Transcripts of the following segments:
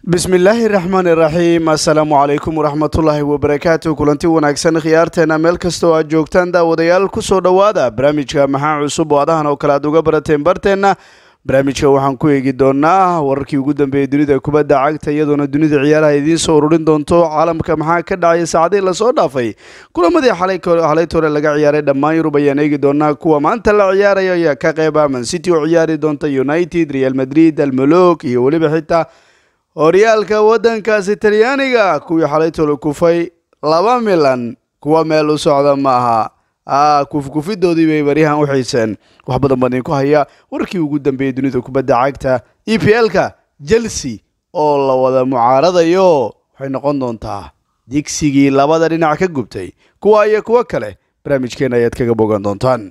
bismillaahi raxmaani raxiim assalaamu calaykum waraxmatullaahi wabarakaatu kulanti wanaagsan khiyaarteena meel kasta oo aad joogtaan daawadayaal kusoo dhowaada barnaamijka maxaa cusub oo adahan oo kale aad uga barateen barteenna barnaamijka waxaan ku eegi doonaa wararkii ugu dambeeyey dunida kubadda cagta iyadoona dunida ciyaaraha idiin soo ururin doonto caalamka maxaa ka dhacaya saacadihii lasoo dhaafay kulamadii xalaytore laga ciyaaray dhammaan yurub ayaan eegi doonaa kuwa maanta la ciyaaraya ayaa ka qeyba mancity oo ciyaari doonta united real madrid almolog iyo weliba xitaa horyaalka waddankaasi talyaaniga kuwii xalaytole kufay laba milan kuwa meel u socda maaha a kufkufidoodii bay baryahan u xiiseen wax badan baan idinku haya warkii ugu dambeeyey dunida kubadda cagta e p l-ka chelsea oo la wada mucaaradayo waxay noqon doontaa digsigii labada dhinac ka gubtay kuwa iyo kuwo kale barnaamijkeena ayaad kaga bogan doontaan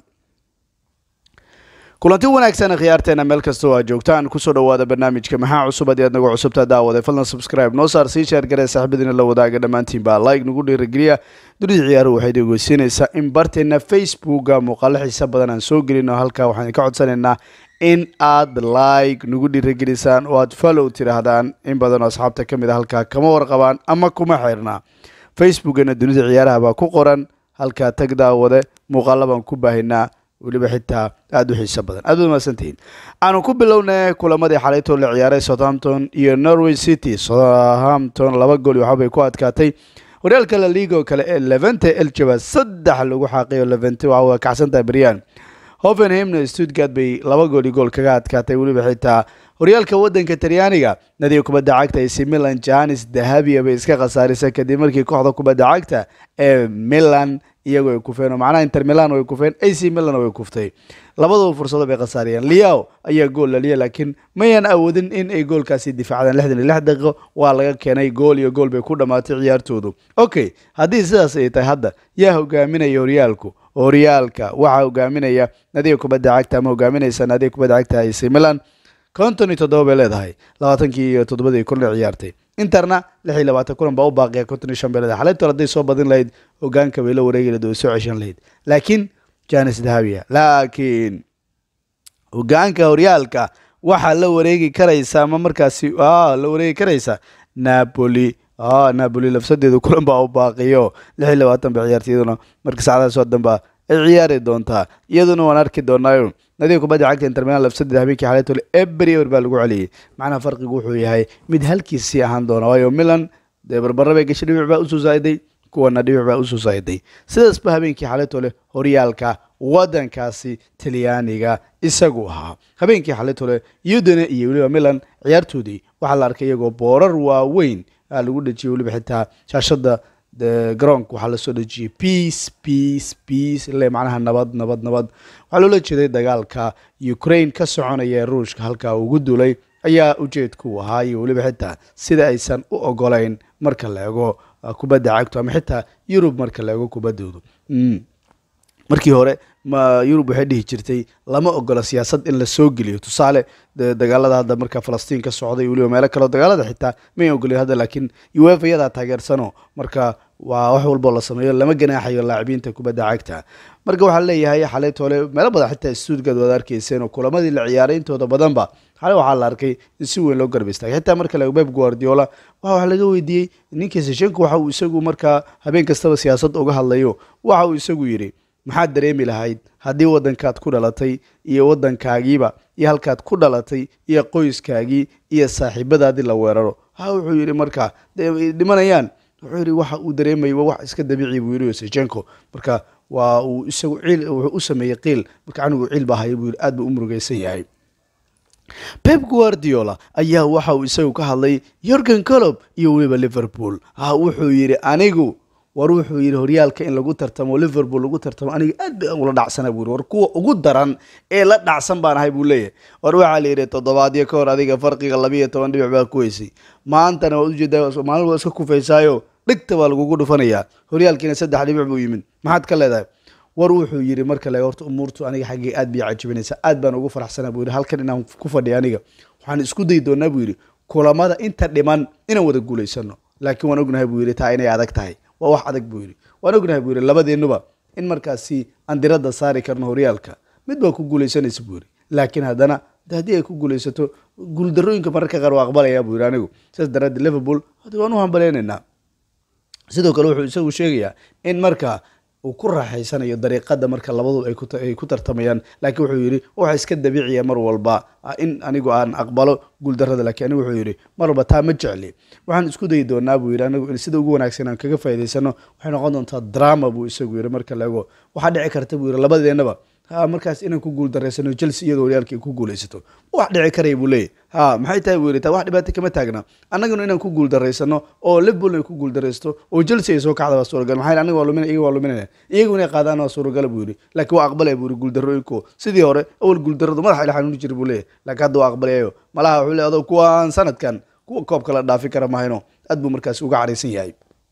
kulanti wanaagsan khiyaarteena meel kasta oo aad joogtaan kusoo dhawaada barnaamijka maxaa cusub haddii aad nagu cusubtaa daawaday fadlan subscribe noo saar sii sheer garee saaxiibadiina la wadaaga dhammaantiin baa like nagu dhiirageliya dunida ciyaaruhu waxay dhegeysiinaysaa in barteena facebooka muuqaalo xiisa badan aan soo gelino halkaa waxaan ka codsanaynaa in aad like nagu dhiiragelisaan oo aad follow tidhaahdaan in badan oo asxaabta ka mid a halkaa kama warqabaan ama kuma xirna facebookana dunida ciyaaraha baa ku qoran halkaa tag daawade muuqaalo baan ku baahinaa weliba xitaa aada u xiiso badan aad baad mahadsantihiin aanu ku bilownay kulamadii xalaytoo la ciyaaray southampton iyo norway city southampton laba gool waxabay ku adkaatay horyaalka la liiga oo kale ee levente eljaba saddex lagu xaaqay oo levente waa kacsantahay beryan hovenhamna stuttgart bay laba gool iyo gool kaga adkaatay weliba xitaa horyaalka waddanka talyaaniga nadiga kubadda cagta ac milan janis dahabia bay iska khasaarisay kadib markii kooxda kubadda cagta ee milan iyagoo ay kufeen oo macnaha inter milan way kufeen ac milan way kuftay labadaba fursado bay khasaariyeen liao ayaa gool laliya laakiin mayan awoodin in ay goolkaasi difaacdaan lixdan iyo lix daqiiqo waa laga keenay gool iyo gool bay ku dhammaatay ciyaartoodu okay haddii sidaas ay tahay hadda yaa hogaaminaya horyaalku horyaalka waxaa hogaaminaya nadiga kubadda cagta ama hogaaminaysa nadiga kubadda cagta ac milan konton iyo toddoba bay leedahay labaatankii iyo toddobadii kulan ciyaartay interna lix iyo labaatan kulan baa u baaqiya konton iyo shan bay leedahay xalaytool hadday soo badin lahayd hogaanka bay la wareegi lahayd oo soo ceshan lahayd laakiin janis dahabia laakiin hogaanka horyaalka waxaa la wareegi karaysa ama markaasi la wareegi karaysa napoli napoli lafsadeedu kulan baa u baaqiyo lix iyo labaatan bay ciyaartay iyaduna marka saacadaha soo danba ay ciyaari doontaa iyaduna waan arki doonaayo nadiga kubadda cagta intermilan lafsadeeda habeenkii xalaytole ebrior baa lagu celiyey macnaha farqigu wuxuu yahay mid halkiisii ahaan doona waayo milan dee barbara bay gashay dhibic baa usoo saa'iday kuwana dhibic baa usoo saa'iday sidaasba habeenkii xalaytole horyaalka waddankaasi talyaaniga isagu ahaa habeenkii xalaytole udene iyo weliba milan ciyaartoodii waxaa la arkay iyagoo boorar waaweyn lagu dhejiyay weliba xitaa shaashada garoonka waxaa lasoo dhejiyey peace peace peace ile macnaha nabad nabad nabad waxaa loola jeeday dagaalka ukraine ka soconaya ee ruushka halkaa ugu dulay ayaa ujeedku ahaa iyo weliba xitaa sida aysan u ogolayn marka la ego kubadda cagto ama xitaa yurub marka la ego kubaddoodu markii hore ma yurub waxay dhihi jirtay lama ogola siyaasad in la soo geliyo tusaale dagaalada hadda marka falastiin ka socday weliba meelo kaleo dagaalada xitaa may ogolin hadda laakiin uefa iyadaa taageersano marka waa wax walboo la sameeyo lama ganaaxayo laacibiinta kubadda cagta marka waxaa leeyahay xalay toole meelo badan xitaa stuudgad waad arkayseen oo kulamadii la ciyaaray intooda badanba xalay waxaa la arkay in si weyn loo garba istaagay xitaa marka la beb guardiola waxa wax laga weydiiyey ninkii seshenko waxa uu isagu markaa habeen kastaba siyaasad uga hadlayo waxa uu isagu yidhi maxaad dareemi lahayd haddii waddankaad ku dhalatay iyo waddankaagiiba iyo halkaad ku dhalatay iyo qoyskaagii iyo saaxiibadaadii la weeraro ha wuxuu yidhi marka dhimanayaan wuxuu yidhi waxa uu dareemayay waa wax iska dabiici buu yidhi sejenko marka waa uu isagu ciil wuxuu u sameeyey qiil marka anigu ciil baa haya buu yidhi aad buu u murugaysan yahay pep guardiola ayaa waxa uu isagu ka hadlay yorgen colob iyo weliba liverpool ha wuxuu yidhi anigu war wuxuu yidhi horyaalka in lagu tartamo liverpool lagu tartamo aniga aad ba ula dhacsana buu yidhi war kuwa ugu daran ee la dhacsan baan ahay buu leeyahay war waxaa la yidhi toddobaadyo ka hor adiga farqiga labiiyo toban dhibic baa ku weysay maantana waad ujeedaa maalin waa iska kufaysaayo dhigta baa lagugu dhufanayaa horyaalkiina saddex dhibic buu yimid maxaad ka leedahay war wuxuu yidhi marka le horta umuurtu aniga xaggii aad bay cajibinaysaa aad baan ugu faraxsanaa buu yidhi halkan inaan ku fadhiya aniga waxaan isku dayi doonaa buu yidhi kulamada inta dhiman inaan wada guulaysano laakiin waan ognahay buu yidhi taa inay adag tahay waa wax adag buu yidhi waan ognahay buu yidhi labadeennuba in markaasi aan diradda saari karno horyaalka mid baa ku guulaysanaysa buu yidhi laakiin haddana de haddii ay ku guuleysato guuldarooyinka mararka qaar waa aqbalaya buu yidhi anigu sidaas daraaddeed liverpool hadda waan u hambaleynaynaa sidoo kale wuxuu isagu sheegayaa in marka uu ku raaxaysanayo dariiqada marka labadu ay ku- ay ku tartamayaan laakiin wuxuu yidhi waxa iska dabiiciya mar walba ah, in anigu aan aqbalo guuldarrada laakiin anigu wuxuu yidhi mar walba taa ma jecli waxaan isku dayi doonaa buu yidhi anigu in sida ugu wanaagsan aan kaga faa'iidaysano waxay noqon doontaa drama buu isagu yidhi marka la ego waxaa dhici karta buu yidhi labadeennaba ha markaas inaan ku guuldareysano chelsea iyadoo horyaalka ay ku guuleysato wax dhici karaya buu leeyahy ha maxay tahay buu yidhi taa wax dhibaato kama taagna annaguna inaan ku guuldareysano oo liverpool ay ku guuldareysto oo chelsea ay soo kacda waa suuragal maxaa yeele aniga waa lumin iyaga waa luminaya iyagu inay qaadaan waa suuragala buu yidhi laakiin waa aqbalaya buu yidhi guuldarooyinku sidii hore awal guuldarradu madaxa ila xanuuni jira buu leeyahy laakiin hadda waa aqbalayayo malaha wuxuu leeyahy adoo kuwaan sanadkan kuwa koobka la dhaafi kara mahayno aad buu markaasi uga caraysan yahay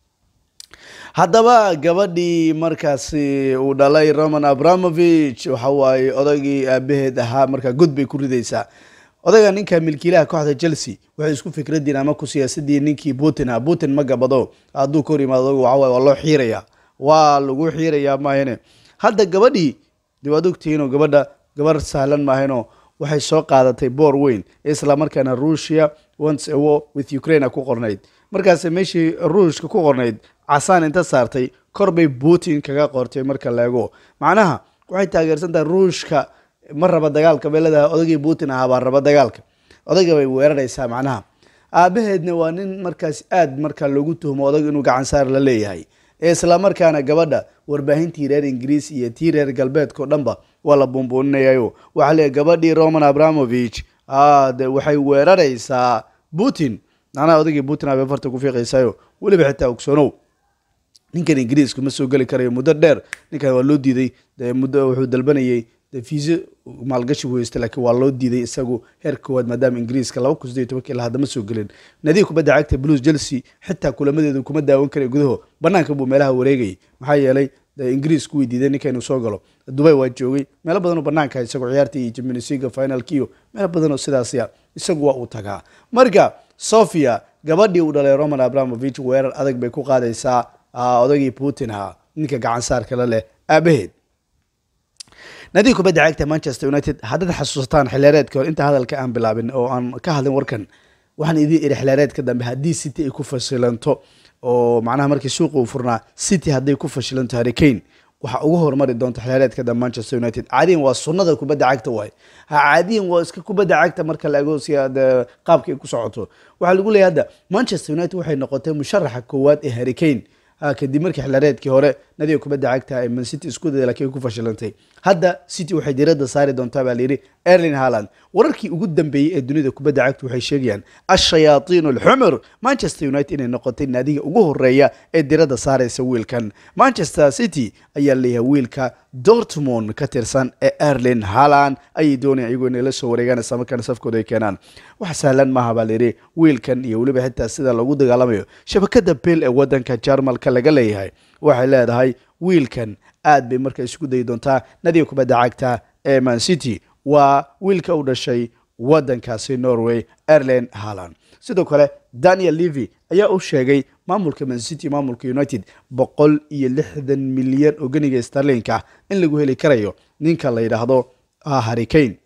haddaba gabadhii markaasi uu dhalay roman abramovich waxa waaye odaygii aabaheed ahaa markaa god bay ku ridaysaa odayga ninka milkiilaha kooxda chelsea waxay isku fikradiin ama ku siyaasadii ninkii putin ah putin ma gabado hadduu ka hor yimaado odagu waxa waaye waa loo xiirayaa waa lagu xiirayaa maahane hadda gabadhii dee waad ogtihiinoo gabadha gabar sahlan maahano waxay soo qaadatay boor weyn isla markaana russia once a war with ukraine ku qornayd markaas meeshii ruushka ku qornayd casaan inta saartay kor bay putin kaga qortay marka laego macnaha waxay taageersan tahay ruushka ma raba dagaalka bay leedahay odagii putin ahaa baa raba dagaalka odayga bay weeraraysaa macnaha aabaheedna waa nin markaas aad marka loogu tuhmo odag inuu gacan saar la leeyahay ee isla markaana gabadha warbaahintii reer ingiriis iyo tii reer galbeedka o dhanba waa la buunbuuninayayo waxaa leeyahy gabadhii roman abramovich ah, de waxay weeraraysaa putin macnaha odagii putin abay farta ku fiiqaysayo weliba xitaa ogsoonow ninkan ingiriisku ma soo geli karayo muddo dheer ninkan waa loo diiday dee muddo wuxuu dalbanayay dee fiise maalgashi buu haystay laakiin waa loo diiday isagu heer koowaad maadaama ingiriiska laba kun sideed iyo tobankii ilaa hadda ma soo gelin nadiga kubadda cagta blues chelsea xitaa kulamadeedu kuma daawan karayo gudaho banaanka buu meelaha wareegayay maxaa yeelay dee ingiriisku way diiday ninka inuu soo galo dubay waa joogay meelo badan oo banaanka isagoo ciyaartii iyo champions league finalki iyo meelo badan oo sidaasya isagu waa uu tagaa marka sofia gabadhii uu dhalay roman abramovich weerar adag bay ku qaadaysaa ah, odagii putin ahaa ninka gacan saarka la leh aabaheed nadiga kubadda cagta manchester united haddaad xasuusataan xilheereedka hore inta hadalka aan bilaabin oo aan ka hadlin warkan waxaan idiin iri xilheereedka dambe haddii city ay ku fashilanto oo macnaha markii suuqa uu furnaa city hadday ku fashilanto harry kane waxaa ugu hormari doonta xilheereedka dambe manchester united caadiyan waa sunnada kubadda cagta waay ha caadiyan waa iska kubadda cagta marka la ego si aad eh, qaabka ay ku socoto waxaa lagu leeyahay hadda manchester united waxay noqotay musharaxa koowaad ee harry kane ha kadib markii xilheereedkii hore nadiga kubadda cagta ay man city isku dayday laakiin ay ku fashilantay hadda city waxay diiradda saari doontaa baa layidhi erlin haaland wararkii ugu dambeeyey ee dunida kubadda cagta waxay sheegayaan ashayaaiin alxumur manchester united inay noqotay naadiga ugu horeeya ee diiradda saaraysa wiilkan manchester city ayaa leeyahay wiilka dortmund ka tirsan ee erlin haaland ayay doonayaan iyagoo inay la soo wareegaan isla markaana safkooda ay keenaan wax sahlan maaha baa layidhi wiilkan iyo weliba xitaa sida lagu dagaalamayo shabakada bel ee wadanka jarmalka laga leeyahay waxay leedahay wiilkan aad bay marka isugu dayi doontaa nadiga kubadda cagta ee man city waa wiilka u dhashay wadankaasi norway erlen haaland sidoo kale daniel levy ayaa u sheegay maamulka man city maamulka united boqol iyo lixdan milyan oo ganiga starlinka in lagu heli karayo ninka la yidhaahdo ah, harry kane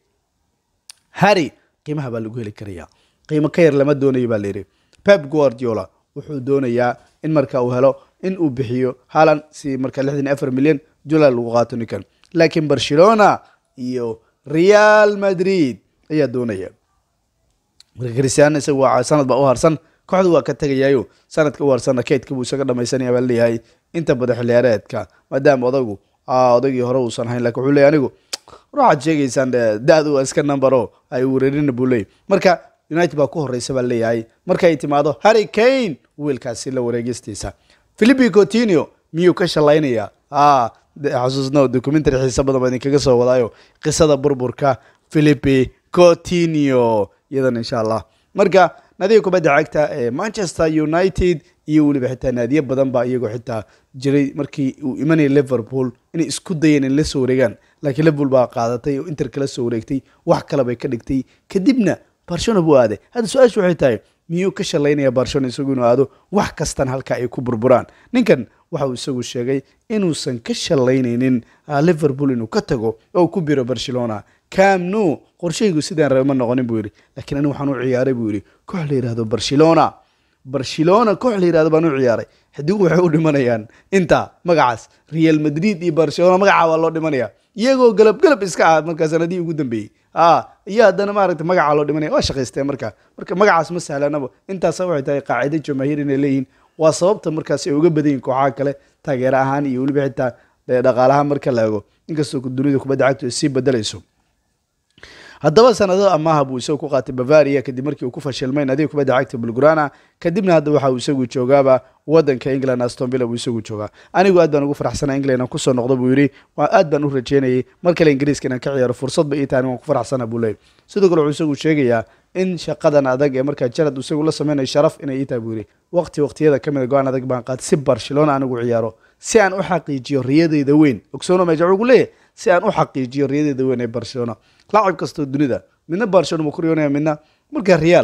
harry qiimaha baa lagu heli karaya qiimo ka yar lama doonayo baa layidhi pep guardiola wuxuu doonayaa in marka uu helo in uu bixiyo haaland si marka lixdan iyo afar milyan dollar lagu qaato ninkan laakiin barcelona iyo real madrid ayaa doonaya marka cristiano isaga waa sanad baa u harsan kooxdu waa ka tegayaayo sanadka u harsanna kaydka buu isaga dhamaysanaya baa leeyahay inta badan xiliyaareedka maadaama odagu ah, odagii hore uusan hayn lakin wuxuu leeyahy anigu waxaad sheegaysaan eh, da-du waa iska numbero ay weerarina buu leeyahy marka united baa ku horeysa baa leeyahay markay timaado harry kane wiilkaasi la wareegistiisa philipi coutinho miyuu ka shalaynaya ah de- xasuusno documentary xiisa badan baa idinkaga soo wadaayo qisada burburka philipi coutinho iyadan insha allah marka nadiga kubadda cagta ee manchester united iyo weliba xitaa naadiyo badan baa iyagoo xitaa jiray markii uu imanayay liverpool inay isku dayeen in la soo wareegaan laakiin liverpool baa qaadatay oo inter kala soo wareegtay wax kale bay ka dhigtay kadibna barcelona buu aaday hadda su-aashu waxay tahay miyuu ka shalaynaya barcelona isagu inuu aado wax kastan halka ay ku burburaan ninkan waxa uu isagu sheegay inuusan ka shalaynaynin ah, liverpool inuu ka tago oo uu ku biro barcelona camnu qorshahaygu sidaan rabe ma noqonin buu yidhi laakiin anigu waxaan u ciyaaray buu yidhi koox la yidhahdo barcelona barcelona koox la yidhahdo baan u ciyaaray xidigu waxay u dhimanayaan inta magacaas real madrid iyo barcelona magacaa waa loo dhimanaya iyagoo galab galab iska ah markaa sanadihii ugu dambeeyey a iyo haddana maaragta magacaa loo dhimanaya waa shaqaysteen marka marka magacaas ma sahlanaba intaasa waxay tahay qaacido jamaahiir inay leeyihiin waa sababta markaas ay uga badan yihin kooxaha kale taageere ahaan iyo weliba xitaa dhaqaalahaan marka la ego inkastoo dunida kubadda cagtu ay sii bedelayso haddaba sanado amaaha buu isagu ku qaatay bavaria kadib markii uu ku fashilmay nadiga kubadda cagta bulgurana kadibna hadda waxa uu isagu joogaaba wadanka england aston villa buu isagu joogaa anigu aad baan ugu faraxsanaa england aan kusoo noqdo buu yidhi waa aad baan u rajeynayay mar kale ingiriiska inaan ka ciyaaro fursadba ii taani waan ku faraxsana buu leeyay sidoo kale wuxuu isagu sheegayaa in shaqadan adag ee markaa jarad isagu la sameynayo sharaf inay ii tahay buu yidhi waqti waqtiyada ka mid a go-aan adag baan qaatay si barcelona anigu ciyaaro si aan u xaqiijiyo riyadeyda weyn ogsoono meja ugu leeyahay si aan u xaqiijiyo riyadeyda weyn ee barcelona laacib kastoo dunida midna barcelona ma ku riyoonaya midna marka real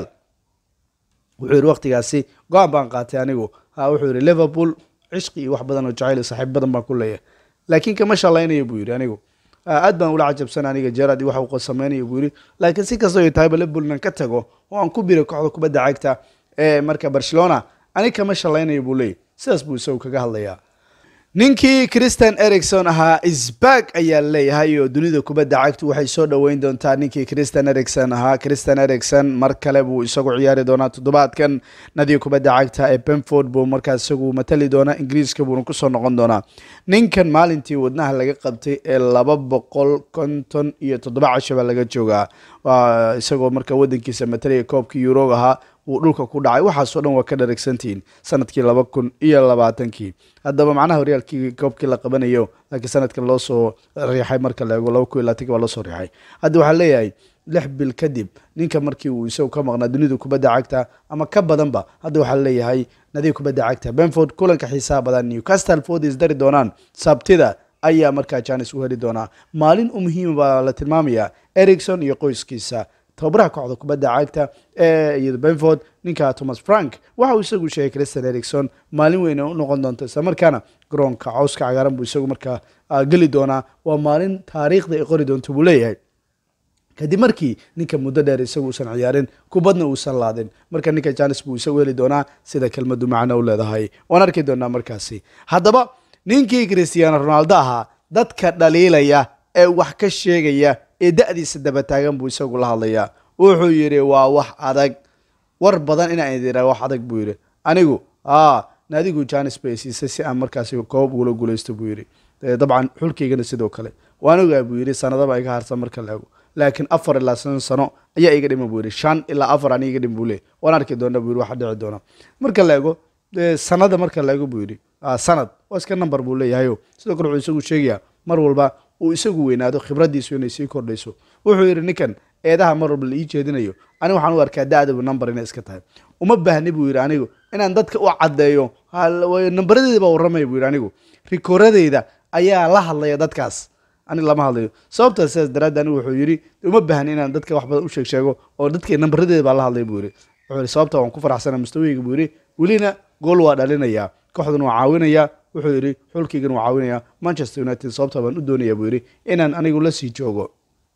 wuxuu yidhi waqtigaasi go-aan baan qaatay anigu ha wuxuu yidhi liverpool cishqi iyo wax badan oo jacayl iyo saaxiib badan baan ku leeyahay laakiin kama shalaynayo buu yidhi anigu aad baan ula cajabsan aniga jarad iyo waxa uu sameynaya buu yidhi laakiin si kastoo ay tahayba liverpool nan ka tago oo aan ku biray kooxda kubadda cagta ee marka barcelona aniga kama shalaynayo buu leeyahy sidaas buu isagu kaga hadlayaa ninkii christian ericson ahaa isbag ayaa leeyahay oo dunida kubadda cagtu waxay soo dhoweyn doontaa ninkii christian ericson ahaa christian ericson mar kale buu isagu ciyaari doonaa toddobaadkan nadiga kubadda cagta ee benford buu markaa isagu matali doonaa ingiriiska buuna kusoo noqon doonaa ninkan maalintii wadnaha laga qabtay ee laba boqol konton iyo toddoba casho baa laga joogaa isagoo markaa wadankiisa matalaya koobkii eurog ahaa wuu dhulka ku dhacay waxaasoo dhan waa ka dharagsantihiin sanadkii laba kun iyo labaatankii haddaba macnaha horyaalkii koobkii la qabanayo laakiin sanadkan loo soo riixay marka la eego laba kun iyo labaatanki baa loo soo riixay hadda waxaa leeyahay lix bil kadib ninka markii uu isagu ka maqnaa dunida kubadda cagta ama ka badanba hadda waxaa leeyahay nadiga kubadda cagta benford kulanka xiisaha badan newcastle ford is dari doonaan sabtida ayaa markaa janis u heli doonaa maalin u muhiima baa la tilmaamayaa ericson iyo qoyskiisa tababaraha kooxda kubadda cagta ee iyada benford ninka thomas frank waxa uu isagu sheegay christian ericson maalin weyn u noqon doonto islamarkaana garoonka cawska cagaaran buu isagu markaa geli doonaa waa maalin taariikhda ay qori doonto buu leeyahay kadib markii ninka muddo dheer isagu uusan ciyaarin kubadna uusan laadin marka ninka janis buu isagu heli doonaa sida kelmadu macno u leedahay waan arki doonaa markaasi haddaba ninkii christiano ronaldo ahaa dadka dhaliilaya ee wax ka sheegaya ee da-diisa daba taagan buu isagu la hadlayaa wuxuu yidhi waa wax adag war badan inaan idira wax adag buu yidhi anigu a naadigu janis bay siisay si aan markaasi koob ugula guulaysto buu yidhi dabcan xulkaygana sidoo kale waan ogaa buu yidhi sanadaba iga harsan marka la ego laakiin afar ilaa shan sano ayaa iga dhima buu yidhi shan ilaa afar ani iga dhim buu leey waan arki doona buu yidhi waxa dhici doona marka la ego sanada marka la ego buu yidhi sanad waa iska number buu leeyahayo sidoo kale wuxuu isagu sheegayaa mar walba uu isagu weynaado khibraddiisu inay sii kordhayso wuxuu yidhi ninkan eedaha mar walba la ii jeedinayo aniga waxaan u arkaa da-dabu number inay iska tahay uma baahni buu yidhi anigu inaan dadka u caddeeyo nambaradeeda baa warramaya buu yidhi anigu rikooradeyda ayaa la hadlaya dadkaas aniga lama hadlayo sababtaas sidaas daraaddi anigu wuxuu yidhi uma baahni inaan dadka wax badan u sheeg sheego oo dadka nambaradeeda baa la hadlaya buu yidhi wuxuu yidhi sababta waan ku faraxsana mustaweyga buu yidhi welina gool waa dhalinayaa kooxdan waa caawinayaa wuxuu yidhi xulkaygan waa caawinayaa manchester united sababta baan u doonayaa buu yidhi inaan anigu la sii joogo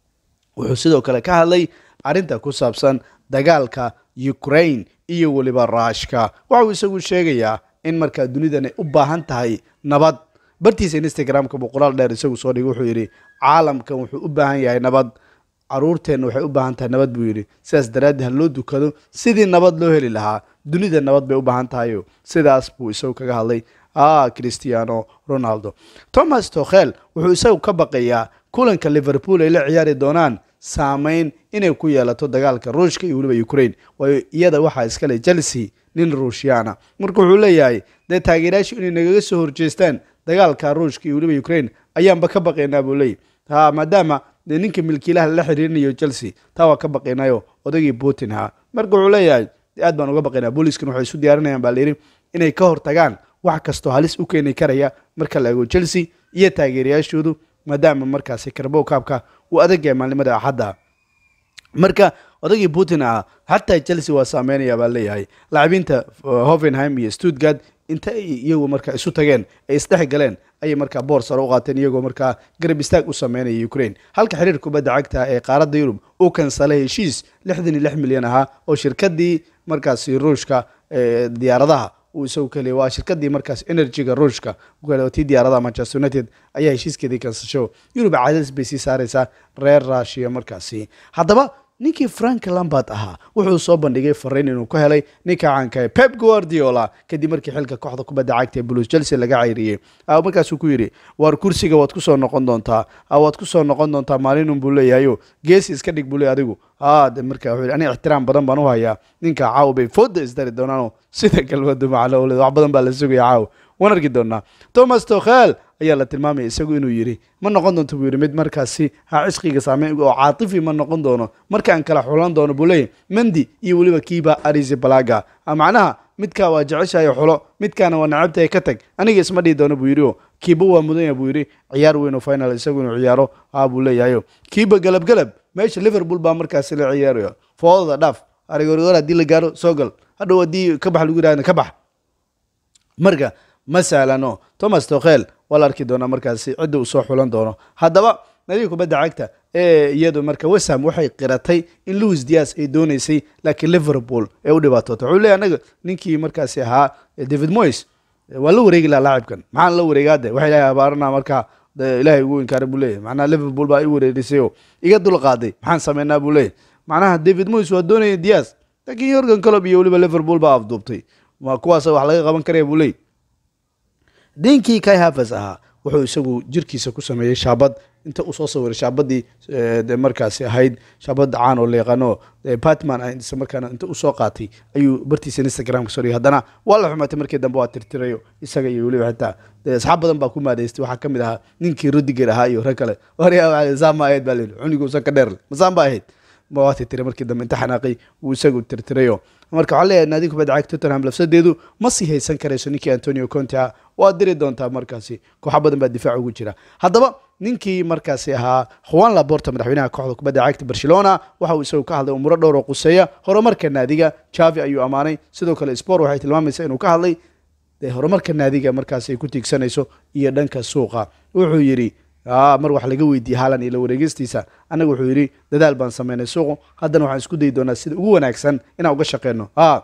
wuxuu sidoo kale ka hadlay arrinta ku saabsan dagaalka ukraine iyo weliba ruushka waxa uu isagu sheegayaa in markaa dunidan ay u baahan tahay nabad bartiisa instagramka buu qoraal dheer isagu soo dhigay wuxuu yidhi caalamkan wuxuu u baahan yahay nabad caruurteenna waxay u baahan tahay nabad buu yidhi sidaas daraaddi ha loo dukado sidii nabad loo heli lahaa dunida nabad bay u baahan tahayo sidaas buu isagu kaga hadlay ah cristiano ronaldo thomas tokhel wuxuu isagu ka baqayaa kulanka liverpool ay la ciyaari doonaan saameyn inay ku yeelato dagaalka ruushka iyo weliba ukraine waayo iyada waxaa iskale chelsea nin ruushyaana marka wuxuu leeyahay dee taageerayaashu inay nagaga soo horjeestaan dagaalka ruushka iyo weliba ukraine ayaanba ka baqaynaa buu leeyahy ha maadaama dee ninka milkiilaha lala xiriirinayo chelsea taa waa ka baqaynayo odagii putin ha marka wuxuu leeyahay aad baan uga baqaynaa booliskan waxay isu diyaarinayaan baa layidhi inay ka hortagaan wax kastoo halis u keeni karaya marka la ego chelsea iyo taageerayaashoodu maadaama markaasi karbow kaabka uu adagyahay maalnimada axadda marka odagii putin ah xataa chelsea waa saameynaya baa leeyahay lacabiinta hovenheim iyo stuttgart inta ay iyagu markaa isu tageen ay isdhex galeen ayay markaa boor sare u qaateen iyagoo markaa garab istaag u sameynaya ukraine halka xiriir kubadda cagta ee qaaradda yurub uu kansalay heshiis lixdan iyo lix milyan ahaa oo shirkadii markaasi ruushka diyaaradaha uu isagu keliya waa shirkadii markaas energyga ruushka tii diyaaradaha manchester united ayaa heshiiskeedii kansasho yurub cadaadis bay sii saareysaa reer rushiya markaasi haddaba ninkii frank lambard ahaa wuxuu soo bandhigay fariin inuu ka helay ninka caanka ee pep guardiola kadib markii xilka kooxda kubadda cagta ee blues chelsea laga cayriyey markaasuu ku yidhi waar kursiga waad kusoo noqon doontaa waad kusoo noqon doontaa maalinun buu leeyahayo geesi iska dhig buu leey adigu de marka wuxuu ani ixtiraam badan baan u hayaa ninka caawa bay fooda isdari doonaano sida galmadu macalo wax badan baa la sugaya caawa waan arki doonaa thomas tokhel ayaa la tilmaamaya isagu inuu yidhi ma noqon doonto buu yidhi mid markaasi ha cisqiga saameyn oo caatifi ma noqon doono markaan kala xulan doono buu leeyahy mendi iyo weliba kiiba arisi balaga macnaha midkaa waa jeceshahay xulo midkaana waa nacabtahay ka tag aniga isma dhihi doono buu yidhi o kiiba waa mudanya buu yidhi ciyaar weyn oo final isagu inuu ciyaaro ha buu leeyahayo kiiba galab galab meesha liverpool baa markaasi la ciyaarayo foodada dhaaf arigorgor haddii la gaaro soo gal hadhow haddii ka bax lagu yidhahda ka bax marka ma sahlano thomas tokhel waa la arki doonaa markaasi cidda uu soo xulan doono haddaba nadiga kubadda cagta ee iyadu marka wesham waxay qiratay in louis dias ay dooneysay laakiin liverpool ee u dhibaatoota wuxuu leeyahy anaga ninkii markaasi ahaa david moyes waa la wareegi laha laacibkan maxaan la wareegaade waxay ilahay abaarana markaa ilaahay ugu inkaaray buu leeyahy macnaha liverpool baa i wareerisay oo iga dul qaaday maxaan sameynaa buu leeyahy macnaha david moyes waa doonaya dias laakiin yorgan colob iyo weliba liverpool baa afduubtay ma kuwaasa wax laga qaban karaya buu leeyahy dinkii kai havers ahaa wuxuu isagu jirkiisa ku sameeyey shaabad inta uu soo sawiray shaabadii markaasi ahayd shaabad caan oo la yaqaano batman ah isla markaana inta uu soo qaatay ayuu bartiisa instagramka soo dhigay haddana waa la xumatay markii dambe waa tirtirayo isaga iyo weliba xitaa asxaab badan baa ku maadaystay waxaa kamid ahaa ninkii rudiger ahaa iyo rag kale saama ahayd baa layidhi cuniguusan ka dheer masaan ba ahayd ma waa tirtiray markii dambe inta xanaaqay wuu isagu tirtirayo marka waxaa leeyahay naadiga kubadda cagta tottenham lafsadeedu ma sii haysan karayso ninkii antonio conte ah waa diri doontaa markaasi kooxa badan baa difaac ugu jira haddaba ninkii markaasi ahaa juan laborta madaxweynaha kooxda kubadda cagta barcelona waxa uu isagu ka hadlay umuro dhowr oo quseeya horumarka naadiga javi ayuu ammaanay sidoo kale sport waxay tilmaamaysaa inuu ka hadlay dee horumarka naadiga markaasi ay ku tiigsanayso iyo dhanka suuqa wuxuu yidhi mar wax laga weydiiyey haalan iyo la wareegistiisa annaga wuxuu yidhi dadaal baan sameynay suuqu haddana waxaan isku dayi doonaa sida ugu wanaagsan inaan uga shaqeyno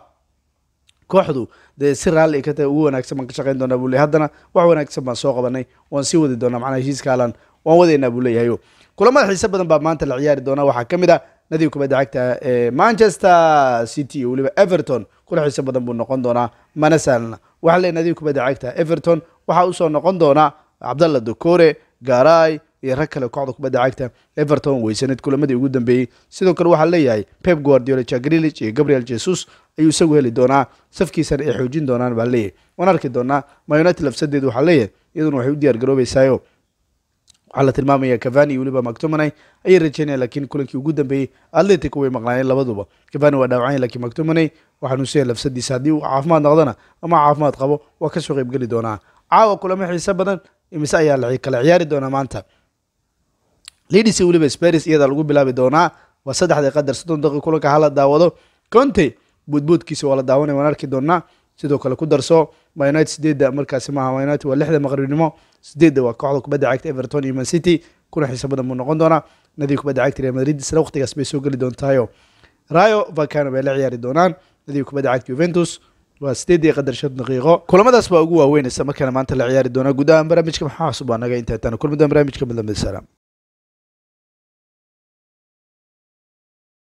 kooxdu dee si raalli ka tahay ugu wanaagsan baan ka shaqeyn doonaa buu ley haddana wax wanaagsan baan soo qabanay waan sii wadi doonaa macnaha heshiiska haalan waan wadaynaa buu leeyahayo kulamada xiise badan baa maanta la ciyaari doonaa waxaa ka mid ah nadiga kubadda cagta ee manchester city iyo weliba everton kula xiise badan buu noqon doonaa mana sahlna waxaa leeyahy nadiga kubadda cagta everton waxaa usoo noqon doonaa cabdalla dokore garay iyo rag kale kooxda kubadda cagta everton weysaneed kulamadii ugu dambeeyey sidoo kale waxaa leeyahay pep guardiola jagrilich iyo gabriel jesus ayuu isagu heli doonaa safkiisana ay xoojin doonaan baa leeyahay waan arki doonaa myunited lafsadeedu waxaa leeyahay iyaduna waxay u diyaar garoobeysaayo waxaa la tilmaamaya cavani iyo weliba mactominay ayay rajeynaya laakiin kulankii ugu dambeeyey atletico way maqnaayeen labaduba cavani waa dhaawacanya lakiin mactominay waxaa nuusaya lafsadiisa haddii uu caafimaad noqdana ama caafimaad qabo waa kasoo qeybgeli doonaa caawa kulamo xiise badan imise ayaa la kala ciyaari doonaa maanta lidis iyo weliba sparis iyadaa lagu bilaabi doonaa waa saddexdii qadar soddon daqiiq kulanka hala daawado conte buudbuudkiisa waa la daawanaya waan arki doonaa sidoo kale ku darso myunited sideedda markaasi maaha myunited waa lixda maqribnimo sideedda waa kooxda kubadda cagta everton iyo man city kuna xiisa badan buu noqon doonaa nadiga kubadda cagta real madrid isla waqtigaas bay soo geli doontaayo rayo vacano bay la ciyaari doonaan nadiga kubadda cagta juventus waa sideedii qadar shan daqiiqo kulamadaas baa ugu waaweynaysa markaana maanta la ciyaari doonaa guud ahaan barnaamijka maxaa cusub waa naga intaa kulmadan barnaamijka midlamid salaam